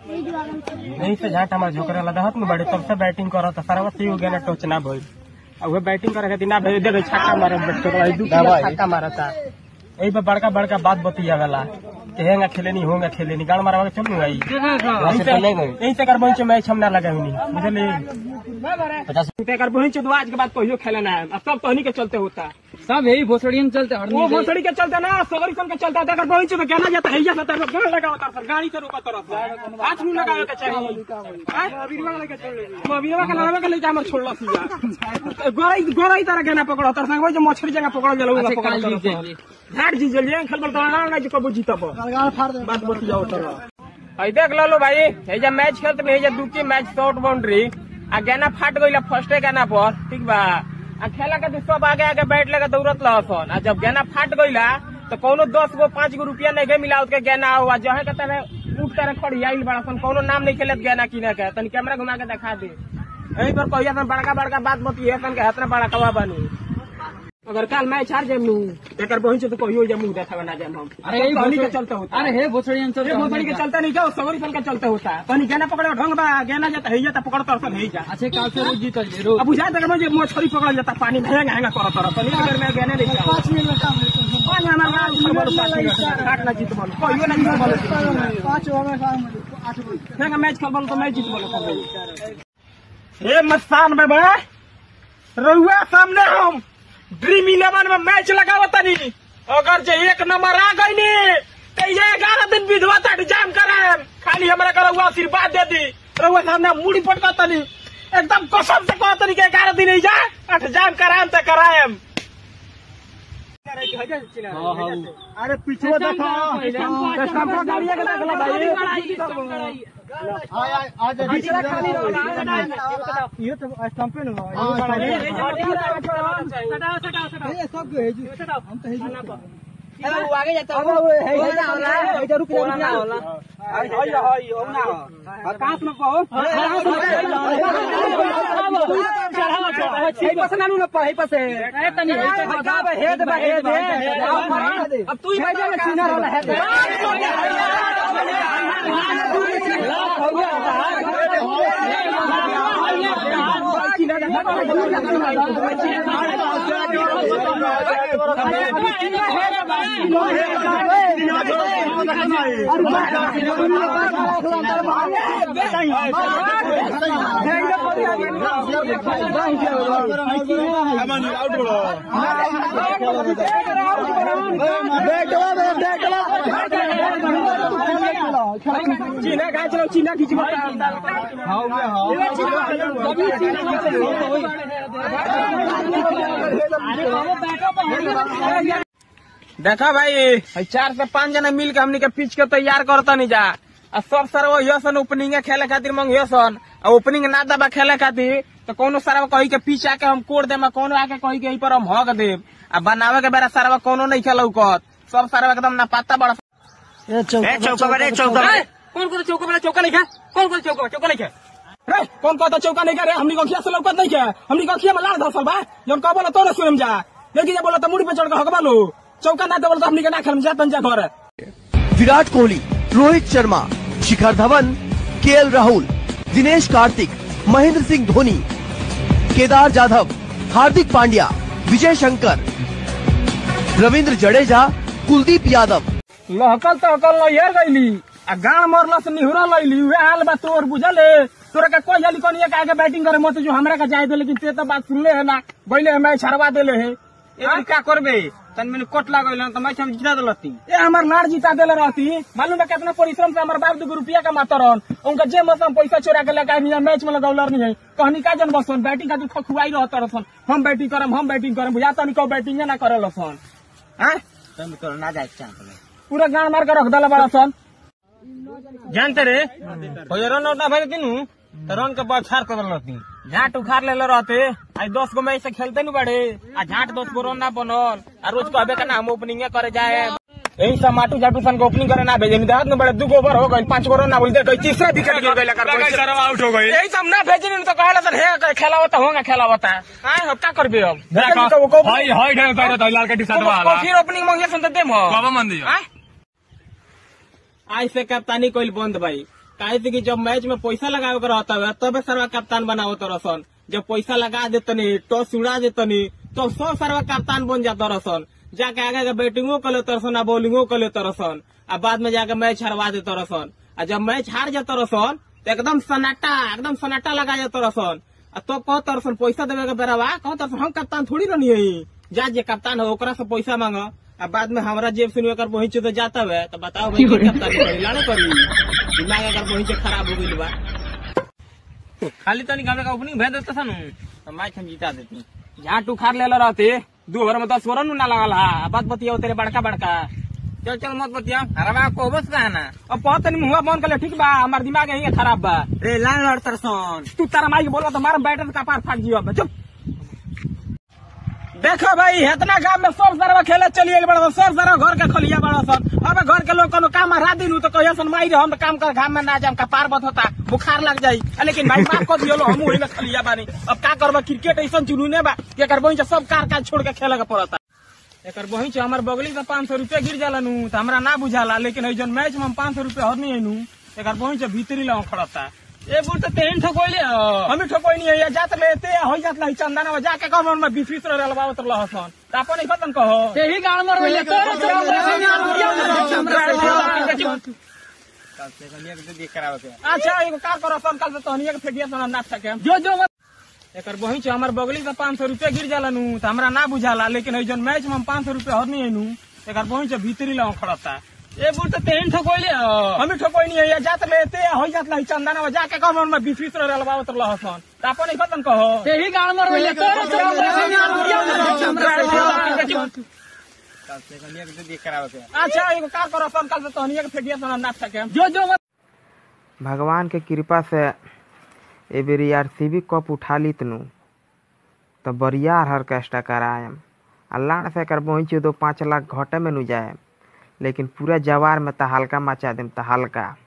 यही से झाट हमारे झोकरे वाला दहत में बड़े तब से बैटिंग करत सारा सी हो गया ना टच ना भइल अब वो बैटिंग करे खातिर ना भेज दे छक्का मारे बैठ के दू किलो छक्का मारता यही पे बड़का बड़का बात बतिया वाला कि हेंगा खेलेनी होंगे खेलेनी गाड़ मारवा के चल आई यही से कर बहिं मैच हम ना लगावी बुझली पचास रुपया कर बहिं चुदवा आज के बाद कहियो खेलना है अब सब तहनी के चलते होता सब यही भोसड़ियन चलते हरनी वो भोसड़ी के चलते ना सगरी सन के चलता है अगर बहिं चुद कहना जाता है या सतर गाड़ लगा होता सर गाड़ी से रोका तरफ हाथ मुंह लगावे के चाहिए अबीरवा के लड़ावे के लेके हमर छोड़ला सीधा गोराई गोराई तरह के ना पकड़ो तर संग जो मछली जगह पकड़ो जलो अच्छा, पकड़ो काल जीत तरफ। जाइए। झाट जी जलिए खेल बल तो ना जो कबू जीतब बात बतियाओ तरह आई देख लो भाई हे जा मैच खेलत में हे जा दुकी मैच शॉर्ट बाउंड्री आ गेना फाट गइला फर्स्टे गेना पर ठीक बा आ खेला के सब आगे आगे बैठ लगा दौड़त लहसन आ जब गेना फाट गइला तो कोनो दस गो पाँच गो रुपया नहीं के मिला उसके गेना हुआ जहे के तने उठ तरह खड़ी आइल बड़ा सन कोनो नाम नहीं खेलत गेना किने के तनी कैमरा घुमा के दिखा दे यही पर कहिया सन बड़का बड़का बात बतिए सन के हतना बड़ा कवा बनी अगर कल मैच हार जाम नू एकर बहिन से तो कहियो जा मुंह देखावे ना जाम हम अरे यही कहनी के भोसड़ी- चलते होता अरे हे भोसड़ियन चलते ये भोसड़ी के चलता नहीं क्या सगरी सन के चलते होता कहीं गेना पकड़े ढंग बा गेना जाता है जाता पकड़ तर है जा अच्छे काल से रोज जीतल जी रोज अब बुझा तक मुझे मछली पकड़ जाता पानी में हैंगा हैंगा करत तरह पनी अगर मैं गेने नहीं जाऊं पाँच मिनट काम पानी हमारा नाम जीत बोलो पाँच मिनट काट ना जीत बोलो कहियो ना जीत बोलो पाँच ओवर हैंगा मैच खेल बोलो तो मैं जीत बोलो हे मस्तान में बे रहुआ सामने हम ड्रीम इलेवन में मैच लगावत तनी अगर जे एक नंबर आ गई नी तो ये ग्यारह दिन विधवा तक जाम कराएम खाली हमरा का रहुआ आशीर्वाद दे दी रहुआ सामने मुड़ी पटका तनी एकदम कसम से कह तनी के ग्यारह दिन ही जा अठ जाम कराएम तो कराएम अरे पीछे देखो गाड़िया के देखला भाई पिछला खाली ये तो स्टंपे न आगे जाता रुक जा कहाँ से कहो अब तू ही सीना वाला है चीना कहाँ चलो चीना खींच देखा भाई चार से पांच जना मिल के हमनी के पिच के तैयार करता नहीं जा आ सब सर वो सन ओपनिंग खेले खातिर मंगियो सन आ ओपनिंग ना दबा खेले खातिर तो कोनो सारा कही के पीछे आके हम कोड़ देम आ कोनो आके कही के यही पर हम हक देम आ बनावे के बेरा सारा कोनो नहीं खेलौकत सब सारा एकदम ना पत्ता बड़ा ए, चौका बड़े चौका बड़े कौन कौन चौका बड़े चौका नहीं खा कौन कौन चौका चौका नहीं खा रे कौन कहता चौका नहीं करे हमनी को खिया से लौकत नहीं है हमनी को खिया में लाल धसल बा जौन कह बोला तो ना सुनम जा लेकिन जब बोला तो मुड़ी पे चढ़ के हकबा लो चौका ना दे बोला तो हमनी के ना खेलम जा तन जा घर विराट कोहली रोहित शर्मा शिखर धवन के राहुल दिनेश कार्तिक महेंद्र सिंह धोनी केदार जाधव हार्दिक पांड्या विजय शंकर रविंद्र जडेजा कुलदीप यादव लहकल तो हकल नैयर गईली आ गाँव मरल से निहुरा लैली उहे हाल बा तोर बुझले तोरा के कोई जली कनिया के आगे बैटिंग करे मत जो हमरा का जाए दे लेकिन ते तो बात सुनले है ना गईले है मैच हरवा देले है ए का करबे तन मैंने कोट लागल त मैच हम जिता दलती ए हमार लाड़ जीता देले रहती मालूम है कितना परिश्रम से हमार बाप दू रुपया का मातरन उनका जे मौसम पैसा चोरा के लगा नहीं मैच में लगौलर नहीं है कहनी का जन बसन बैटिंग खातिर खखुआई रहत रहसन हम बैटिंग करम हम बैटिंग करम बुझाता नहीं कहो बैटिंग ना करे लसन हैं तुम तो ना जाए चाह पूरा गांड मार के रख दला बड़ा सन जानते रे कोई रन आउट ना भरे तीनू तो रन के बाद छार कर लती झाट उखाड़ ले रहते आज दस गो मैच से खेलते नहीं बड़े आ झाट दस गो रन ना बनल आ रोज कहबे का ना हम ओपनिंग करे जाए यही सब माटू जाटू सन को ओपनिंग करे ना भेजे नहीं देहात में बड़े दू गो ओवर हो गए पांच गो रन ना बोलते कहीं तीसरा विकेट गिर गई कर आउट हो गई यही सब ना भेजे नहीं तो कहला सर हे खेला होता होगा खेला होता हां अब क्या करबे अब हाय हाय ढेर उतारे तो लाल का टी-शर्ट वाला फिर ओपनिंग मंगिया सुनते देम बाबा मन दियो आज से कप्तानी कोई बंद भाई काहे से कि जब मैच में पैसा लगावे के रहता है तबे सरवा कप्तान बनावो तरसन जब पैसा लगा देतनी टॉस उड़ा देतनी तो सौ सरवा कप्तान बन जाता रसन जाके आगे के बैटिंगो कर लेते रसन आ बॉलिंगो कर लेते रसन आ बाद में जाके मैच हरवा देते रसन आ जब मैच हार जाता रसन तो एकदम सन्नाटा एकदम सन्नाटा लगा जाता रसन आ तो कह तरसन पैसा देवे के बेरावा कह तरसन हम कप्तान थोड़ी रहनी है जा जे कप्तान हो ओकरा से पैसा मांग आ बाद में हमरा जेब से एकर पहुंचे तो जाता है तो बताओ भाई की कप्तान करी लाने करी दिमाग अगर पहुंचे खराब हो गई बा खाली तनी गाँव का ओपनिंग भेज देता सन तो मैच हम जीता देती जहाँ टू खार ले रहते दू ओवर में दस ओवर नु ना लगल हा आ बात बतिया तेरे बड़का बड़का चल चल मत बतिया अरे बा को बस का है ना अब बहुत तनी मुंह बंद कर ले ठीक बा हमार दिमाग यही खराब बा रे लाइन लड़तर सन तू तारा माई के बोला तो मार बैटर का पार फाट जियो चुप देखो भाई इतना गांव में सब सारा खेले चलिए बड़ा सब सारा घर के खलिया बड़ा सन अब घर के लोग कोनो काम हरा दिन तो कहिया सन माई रे हम तो काम कर घाम में ना जाम का पार बत होता बुखार लग जाई आ, लेकिन भाई माफ कर दियो लो हम वही में खलिया बानी अब का करबा क्रिकेट ऐसा जुनूने बा कि एकर बहिन सब कार काज छोड़ के खेले के पड़ता एकर बहिन से हमार बगली से पाँच सौ रुपया गिर जाला नु तो हमरा ना बुझाला लेकिन है जन मैच में हम पाँच सौ रुपया हरनी है नु एकर बहिन से भीतरी ला खड़ता ए बुढ़ तो तेहन ठोकोले हम ठोकोई नहीं है जात लेते हो जात ला चंदना में जाके कौन में बीस बीस रहे लबावत रह हसन तो अपन नहीं खतन कहो यही गाड़ मर रही अच्छा एगो कार करो सन कल से तहनिया के फेटिया सन ना सके जो जो मत एकर बहिन से हमार बगली से पाँच सौ रुपया गिर जाला नु तो हमरा ना बुझाला लेकिन है जन मैच में हम पाँच सौ रुपया हरनी है नु एकर बहिन से भीतरी ला खड़ता ए बुढ़ तो तेहन ठोकोले हम ठोकोई नहीं है जात लेते हो जात ला चंदना में जाके कौन में बीस बीस रहे लबावत रह हसन तो अपन नहीं खतन कहो यही गाड़ मर रही अच्छा एगो कार करो सन कल से तहनिया के फेटिया सन ना सके जो जो मत भगवान के कृपा से ए बेरी आर सी बी कप उठा ली तनु तो बरियार हरकेस्टा करायम आ लाड़ से कर पहुँचे दो पाँच लाख घटे में नु जाए लेकिन पूरा जवार में तहलका मचा देम तहलका